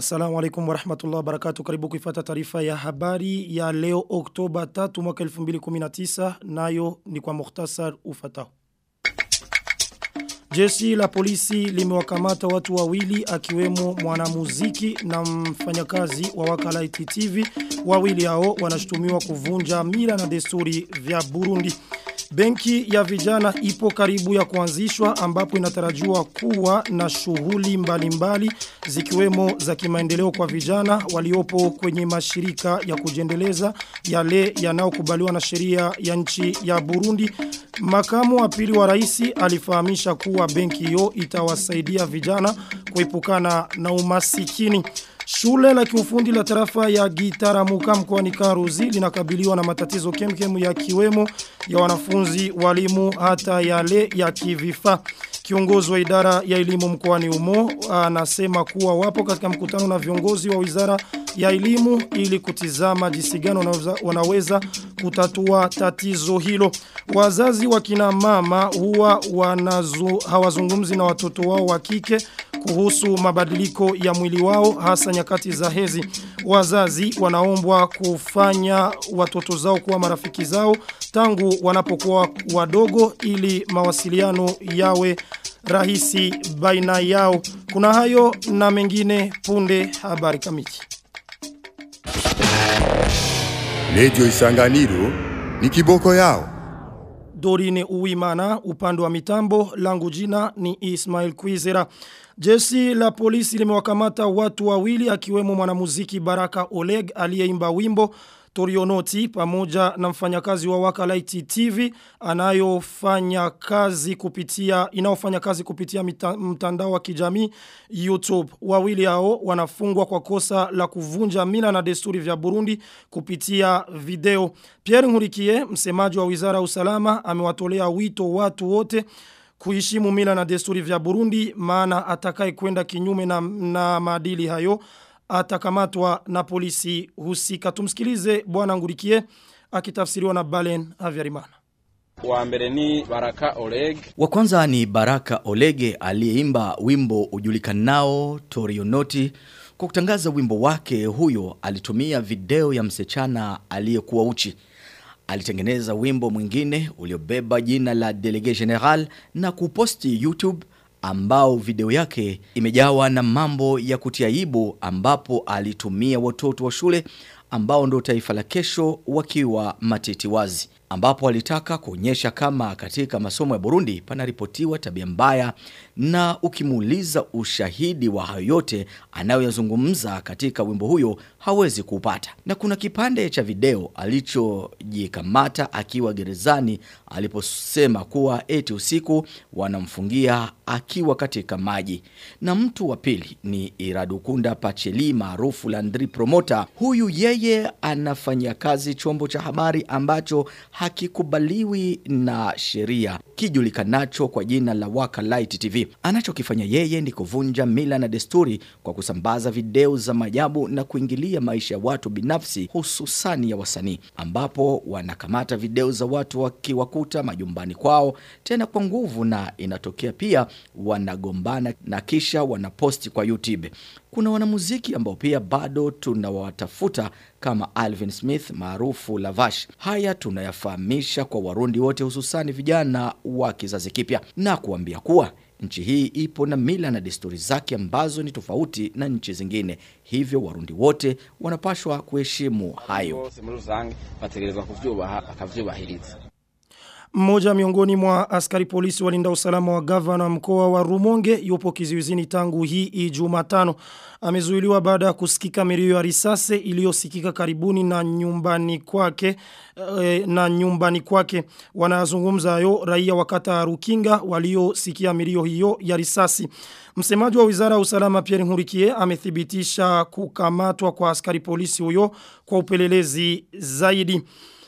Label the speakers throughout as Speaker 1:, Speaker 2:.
Speaker 1: Assalamu alaikum warahmatullahi wabarakatuh. Karibu kuifata taarifa ya habari ya leo Oktoba 3 mwaka 2019 nayo ni kwa mukhtasar ufatao. Jeshi la polisi limewakamata watu wawili akiwemo mwanamuziki na mfanyakazi wa wakala TV. Wawili hao wanashutumiwa kuvunja mila na desturi vya Burundi. Benki ya vijana ipo karibu ya kuanzishwa ambapo inatarajiwa kuwa na shughuli mbalimbali zikiwemo za kimaendeleo kwa vijana waliopo kwenye mashirika ya kujendeleza yale yanayokubaliwa na sheria ya nchi ya Burundi. Makamu wa pili wa rais alifahamisha kuwa benki hiyo itawasaidia vijana kuepukana na umasikini. Shule la kiufundi la tarafa ya Gitaramuka mkoani Karuzi linakabiliwa na matatizo kemkemu ya kiwemo ya wanafunzi, walimu hata yale ya kivifaa. Kiongozi wa idara ya elimu mkoani Umo anasema kuwa wapo katika mkutano na viongozi wa wizara ya elimu ili kutizama jinsi gani wanaweza, wanaweza kutatua tatizo hilo. Wazazi wa kina mama huwa wanazu, hawazungumzi na watoto wao wa kike kuhusu mabadiliko ya mwili wao hasa nyakati za hezi. Wazazi wanaombwa kufanya watoto zao kuwa marafiki zao tangu wanapokuwa wadogo ili mawasiliano yawe rahisi baina yao. Kuna hayo na mengine punde habari kamili.
Speaker 2: Radio Isanganiro ni kiboko yao.
Speaker 1: Dorine Uwimana upande wa mitambo langu jina ni Ismail Kwizera. Jeshi la polisi limewakamata watu wawili akiwemo mwanamuziki Baraka Oleg aliyeimba wimbo Torionoti pamoja na mfanyakazi wa Wakalaiti TV anayofanya kazi kupitia inaofanya kazi kupitia mita, mtandao wa kijamii YouTube. Wawili hao wanafungwa kwa kosa la kuvunja mila na desturi vya Burundi kupitia video. Pierre Nkurikiye, msemaji wa Wizara ya Usalama, amewatolea wito watu wote kuheshimu mila na desturi vya Burundi maana atakaye kwenda kinyume na, na maadili hayo atakamatwa na polisi husika. Tumsikilize bwana Ngurikie akitafsiriwa na Balen Avyarimana.
Speaker 3: Wa mbere ni Baraka Oleg.
Speaker 4: Wa kwanza ni Baraka Olege aliyeimba wimbo ujulikanao Torionoti. Kwa kutangaza wimbo wake huyo alitumia video ya msichana aliyekuwa uchi. Alitengeneza wimbo mwingine uliobeba jina la Delege General na kuposti YouTube ambao video yake imejawa na mambo ya kutia aibu ambapo alitumia watoto wa shule ambao ndo taifa la kesho wakiwa matiti wazi ambapo alitaka kuonyesha kama katika masomo ya Burundi panaripotiwa tabia mbaya na ukimuuliza ushahidi wa hayo yote anayoyazungumza katika wimbo huyo hawezi kupata. Na kuna kipande cha video alichojikamata akiwa gerezani aliposema kuwa eti usiku wanamfungia akiwa katika maji. Na mtu wa pili ni Iradukunda Pacheli maarufu Landry Promoter. Huyu yeye anafanya kazi chombo cha habari ambacho hakikubaliwi na sheria kijulikanacho kwa jina la Waka Light TV. Anachokifanya yeye ni kuvunja mila na desturi kwa kusambaza video za majabu na kuingilia maisha ya watu binafsi hususani ya wasanii ambapo wanakamata video za watu wakiwakuta majumbani kwao tena kwa nguvu na inatokea pia wanagombana na kisha wanaposti kwa YouTube. Kuna wanamuziki ambao pia bado tunawatafuta kama Alvin Smith maarufu Lavash. Haya tunayafahamisha kwa Warundi wote hususani vijana wa kizazi kipya na kuambia kuwa nchi hii ipo na mila na desturi zake ambazo ni tofauti na nchi zingine. Hivyo Warundi wote wanapashwa kuheshimu hayo.
Speaker 3: Bose muri rusange bategerezwa kuvyubaha bakavyubahiriza.
Speaker 1: Mmoja miongoni mwa askari polisi walinda usalama wa gavana mkoa wa Rumonge yupo kizuizini tangu hii Jumatano. Amezuiliwa baada ya kusikika milio ya risasi iliyosikika karibuni na nyumbani kwake e, na nyumbani kwake. Wanazungumza hayo raia wakata Rukinga waliosikia milio hiyo ya risasi. Msemaji wa Wizara ya Usalama Pierre Nkurikiye amethibitisha kukamatwa kwa askari polisi huyo kwa upelelezi zaidi.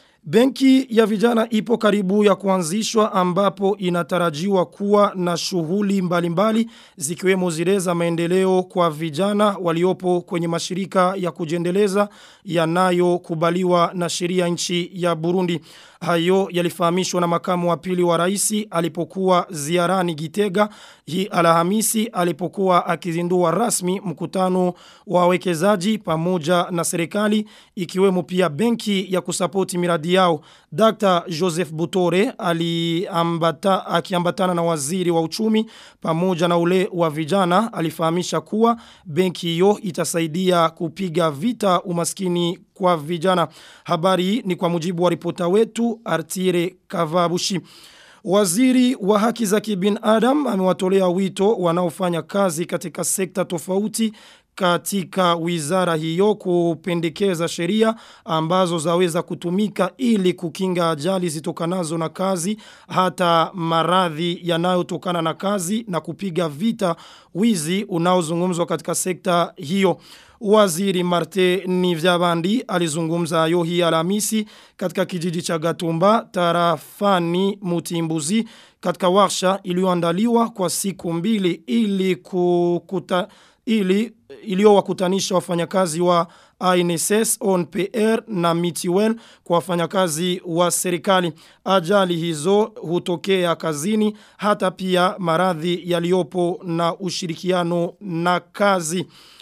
Speaker 1: Benki ya vijana ipo karibu ya kuanzishwa ambapo inatarajiwa kuwa na shughuli mbalimbali zikiwemo zile za maendeleo kwa vijana waliopo kwenye mashirika ya kujendeleza yanayokubaliwa na sheria nchi ya Burundi. Hayo yalifahamishwa na makamu wa pili wa rais alipokuwa ziarani Gitega hii Alhamisi alipokuwa akizindua rasmi mkutano wa wawekezaji pamoja na serikali ikiwemo pia benki ya kusapoti miradi yao. Dr. Joseph Butore aliambata akiambatana na waziri wa uchumi pamoja na ule wa vijana alifahamisha kuwa benki hiyo itasaidia kupiga vita umaskini kwa vijana. Habari ni kwa mujibu wa ripota wetu Artire Kavabushi. Waziri wa haki za kibinadamu amewatolea wito wanaofanya kazi katika sekta tofauti katika wizara hiyo kupendekeza sheria ambazo zaweza kutumika ili kukinga ajali zitokanazo na kazi hata maradhi yanayotokana na kazi na kupiga vita wizi unaozungumzwa katika sekta hiyo. Waziri Marte Nivyabandi alizungumza hayo hii Alhamisi katika kijiji cha Gatumba tarafani Mutimbuzi katika warsha iliyoandaliwa kwa siku mbili ili kukuta ili iliyowakutanisha wafanyakazi wa INSS, ONPR na Mitiwel kwa wafanyakazi wa serikali. Ajali hizo hutokea kazini hata pia maradhi yaliyopo na ushirikiano na kazi.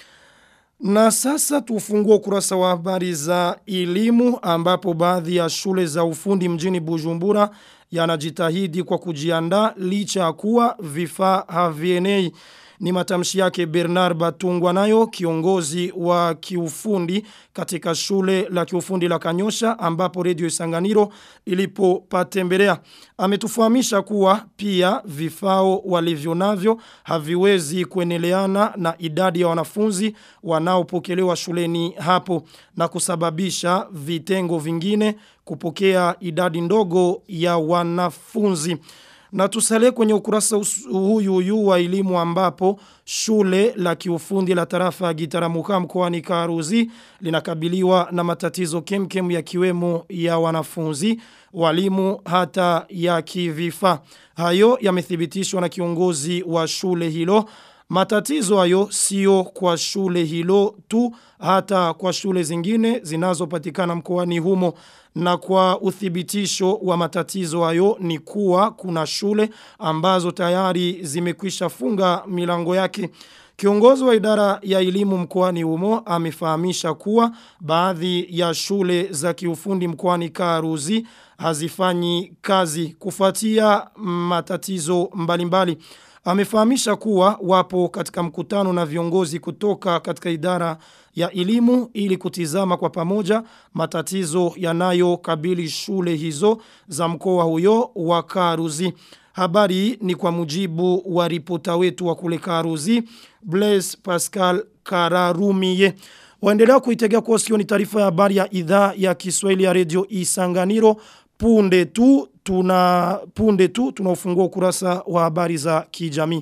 Speaker 1: Na sasa tufungue ukurasa wa habari za elimu ambapo baadhi ya shule za ufundi mjini Bujumbura yanajitahidi kwa kujiandaa licha ya kuwa vifaa havienei. Ni matamshi yake Bernard Batungwa nayo kiongozi wa kiufundi katika shule la kiufundi la Kanyosha ambapo Radio Isanganiro ilipopatembelea. Ametufahamisha kuwa pia vifao walivyo navyo haviwezi kueneleana na idadi ya wanafunzi wanaopokelewa shuleni hapo na kusababisha vitengo vingine kupokea idadi ndogo ya wanafunzi. Na tusale kwenye ukurasa huyu huyu wa elimu ambapo shule la kiufundi la tarafa ya Gitaramuka mkoani Karuzi linakabiliwa na matatizo kemkem ya kiwemo ya wanafunzi, walimu hata ya kivifa. Hayo yamethibitishwa na kiongozi wa shule hilo. Matatizo hayo sio kwa shule hilo tu hata kwa shule zingine zinazopatikana mkoani humo na kwa uthibitisho wa matatizo hayo ni kuwa kuna shule ambazo tayari zimekwisha funga milango yake. Kiongozi wa idara ya elimu mkoani humo amefahamisha kuwa baadhi ya shule za kiufundi mkoani Karuzi hazifanyi kazi kufuatia matatizo mbalimbali. Mbali. Amefahamisha kuwa wapo katika mkutano na viongozi kutoka katika idara ya elimu ili kutizama kwa pamoja matatizo yanayokabili shule hizo za mkoa huyo wa Karuzi. Habari ni kwa mujibu wa ripota wetu wa kule Karuzi, Blaise Pascal Kararumie. Waendelea kuitegea kwa sikio ni taarifa ya habari ya idhaa ya Kiswahili ya Radio Isanganiro punde tu tuna punde tu tunaufungua ukurasa wa habari za kijamii.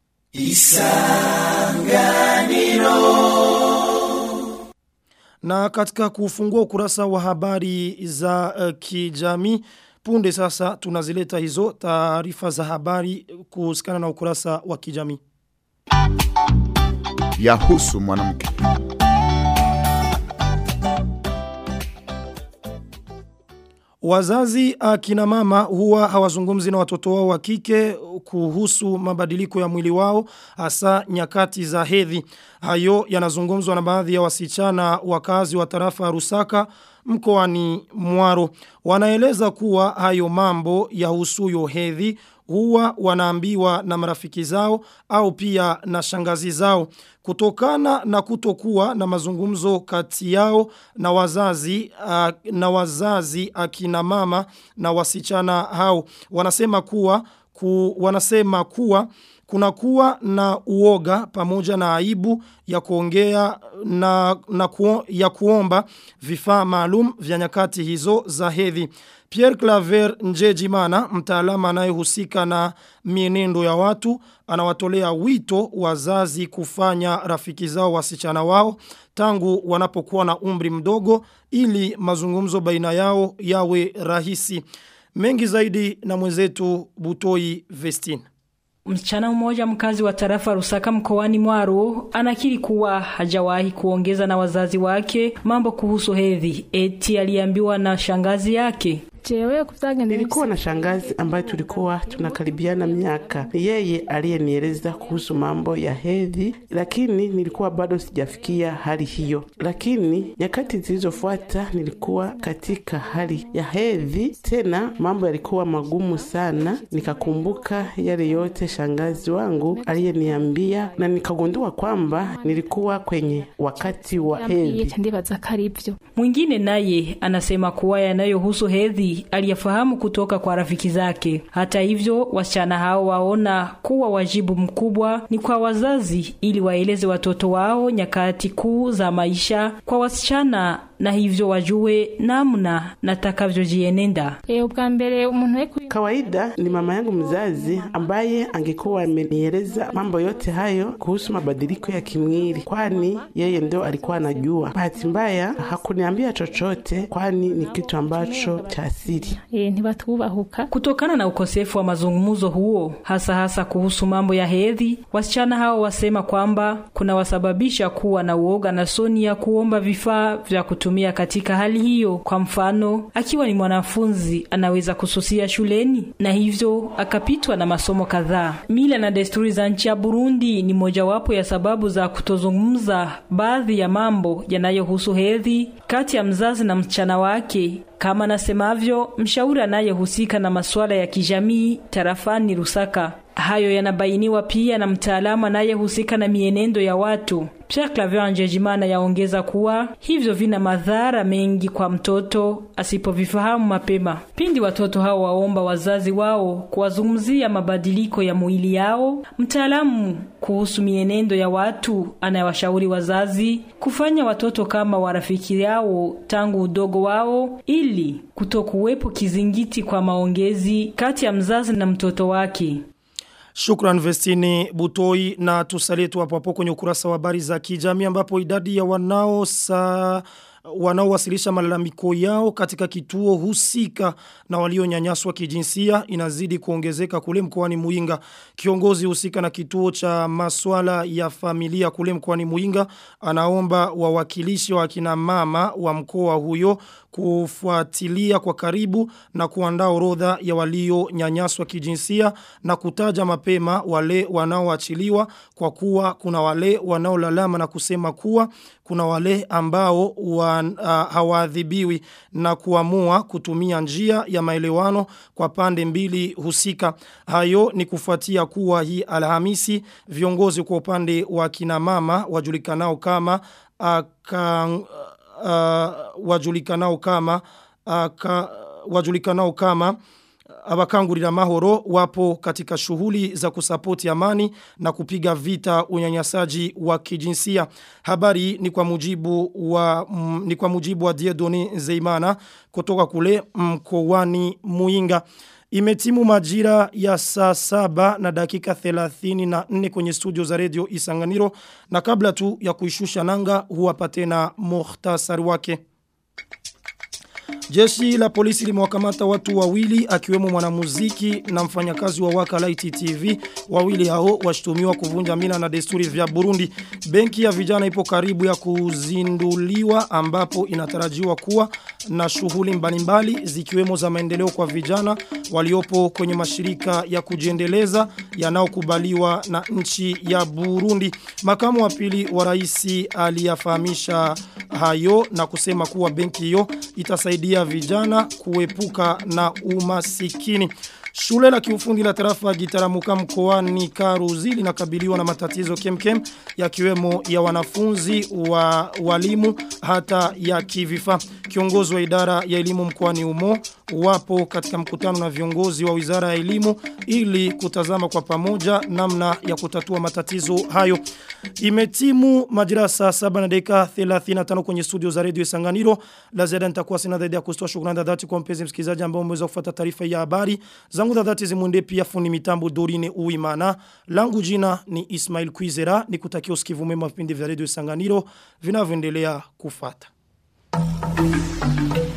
Speaker 1: Isanganiro Na katika kufungua ukurasa wa habari za uh, kijamii punde sasa tunazileta hizo taarifa za habari kuhusikana na ukurasa wa kijamii.
Speaker 2: Yahusu mwanamke.
Speaker 1: Wazazi akina mama huwa hawazungumzi na watoto wao wa kike kuhusu mabadiliko ya mwili wao hasa nyakati za hedhi. Hayo yanazungumzwa na baadhi ya wasichana wakazi wa tarafa Rusaka mkoani Mwaro. Wanaeleza kuwa hayo mambo ya husuyo hedhi huwa wanaambiwa na marafiki zao au pia na shangazi zao kutokana na kutokuwa na mazungumzo kati yao na wazazi uh, na wazazi akina mama na wasichana hao wanasema kuwa ku, wanasema kuwa kuna kuwa na uoga pamoja na aibu ya kuongea na, na kuo, ya kuomba vifaa maalum vya nyakati hizo za hedhi. Pierre Claver Njejimana, mtaalamu anayehusika na mienendo ya watu, anawatolea wito wazazi kufanya rafiki zao wasichana wao tangu wanapokuwa na umri mdogo ili mazungumzo baina yao yawe rahisi. Mengi zaidi na mwenzetu Butoi Vestine.
Speaker 5: Msichana mmoja mkazi wa tarafa Rusaka mkoani Mwaro anakiri kuwa hajawahi kuongeza na wazazi wake mambo kuhusu hedhi eti aliambiwa na shangazi yake.
Speaker 6: jewe kuvyagenze
Speaker 7: Nilikuwa na shangazi ambaye tulikuwa tunakaribiana miaka. Ni yeye aliyenieleza kuhusu mambo ya hedhi, lakini nilikuwa bado sijafikia hali hiyo. Lakini nyakati zilizofuata nilikuwa katika hali ya hedhi, tena mambo yalikuwa magumu sana. Nikakumbuka yale yote shangazi wangu aliyeniambia, na nikagundua kwamba nilikuwa kwenye wakati wa hedhi.
Speaker 6: yambwiye ndibaza ko ari ivyo
Speaker 5: Mwingine naye anasema kuwa yanayohusu hedhi aliyafahamu kutoka kwa rafiki zake. Hata hivyo, wasichana hao waona kuwa wajibu mkubwa ni kwa wazazi ili waeleze watoto wao nyakati kuu za maisha kwa wasichana na hivyo wajue namna natakavyojienenda.
Speaker 6: e, ubwa mbere umuntu ari kuri
Speaker 7: Kawaida ni mama yangu mzazi ambaye angekuwa amenieleza mambo yote hayo kuhusu mabadiliko ya kimwili, kwani yeye ndo alikuwa anajua. Bahati mbaya hakuniambia chochote, kwani ni kitu ambacho cha asili.
Speaker 6: e, ntibatubahuka
Speaker 5: Kutokana na ukosefu wa mazungumzo huo, hasa hasa kuhusu mambo ya hedhi, wasichana hao wasema kwamba kunawasababisha kuwa na uoga na soni ya kuomba vifaa vya kutumia katika hali hiyo. Kwa mfano, akiwa ni mwanafunzi anaweza kususia shuleni na hivyo akapitwa na masomo kadhaa. Mila na desturi za nchi ya Burundi ni mojawapo ya sababu za kutozungumza baadhi ya mambo yanayohusu hedhi kati ya mzazi na msichana wake kama nasemavyo mshauri anayehusika na masuala ya kijamii tarafani Rusaka. Hayo yanabainiwa pia na mtaalamu anayehusika na mienendo ya watu. Pierre Claver Njejimana yaongeza kuwa hivyo vina madhara mengi kwa mtoto asipovifahamu mapema. Pindi watoto hao waomba wazazi wao kuwazungumzia mabadiliko ya mwili yao, mtaalamu kuhusu mienendo ya watu anayewashauri wazazi kufanya watoto kama warafiki yao tangu udogo wao ili kutokuwepo kizingiti kwa maongezi kati ya mzazi na mtoto wake.
Speaker 1: Shukran Vestini Butoi na tusalie tu hapo hapo kwenye ukurasa wa habari za kijamii ambapo idadi ya wanao sa wanaowasilisha malalamiko yao katika kituo husika na walionyanyaswa kijinsia inazidi kuongezeka kule mkoani Muinga. Kiongozi husika na kituo cha maswala ya familia kule mkoani Muinga anaomba wawakilishi wa kina mama wa mkoa huyo kufuatilia kwa karibu na kuandaa orodha ya walionyanyaswa kijinsia na kutaja mapema wale wanaoachiliwa kwa kuwa kuna wale wanaolalama na kusema kuwa kuna wale ambao wa, uh, hawaadhibiwi na kuamua kutumia njia ya maelewano kwa pande mbili husika. Hayo ni kufuatia kuwa hii Alhamisi viongozi kwa upande wa kina mama wajulikanao kama aka, uh, wajulikanao kama aka, wajulikanao kama abakangurira mahoro wapo katika shughuli za kusapoti amani na kupiga vita unyanyasaji wa kijinsia. Habari ni kwa mujibu wa mm, ni kwa mujibu wa Diedoni Zeimana kutoka kule mkoani Muinga. Imetimu majira ya saa saba na dakika 34 kwenye studio za radio Isanganiro na kabla tu ya kuishusha nanga huwapa tena muhtasari wake. Jeshi la polisi limewakamata watu wawili akiwemo mwanamuziki na mfanyakazi wa Waka Light TV. Wawili hao washtumiwa kuvunja mila na desturi vya Burundi. Benki ya vijana ipo karibu ya kuzinduliwa ambapo inatarajiwa kuwa na shughuli mbalimbali zikiwemo za maendeleo kwa vijana waliopo kwenye mashirika ya kujiendeleza yanayokubaliwa na nchi ya Burundi. Makamu wa pili wa rais aliyafahamisha hayo na kusema kuwa benki hiyo itasaidia vijana kuepuka na umasikini. Shule la kiufundi la tarafa gitaramuka mkoani Karuzi linakabiliwa na matatizo kemkem yakiwemo ya wanafunzi wa walimu hata ya kivifa. Kiongozi wa idara ya elimu mkoani umo wapo katika mkutano na viongozi wa wizara ya elimu ili kutazama kwa pamoja namna ya kutatua matatizo hayo. Imetimu majira saa 7 na dakika 35 kwenye studio za Radio Isanganiro. La ziada nitakuwa sina zaidi ya kustoa shukrani za dhati kwa mpenzi msikilizaji ambao umeweza kufuata taarifa ya habari. Zangu za dhati zimunde pia fundi mitambo Dorine Uimana. Langu jina ni Ismail Kwizera. Nikutakia usikivu mwema vipindi vya Radio Isanganiro vinavyoendelea kufata. Thank you.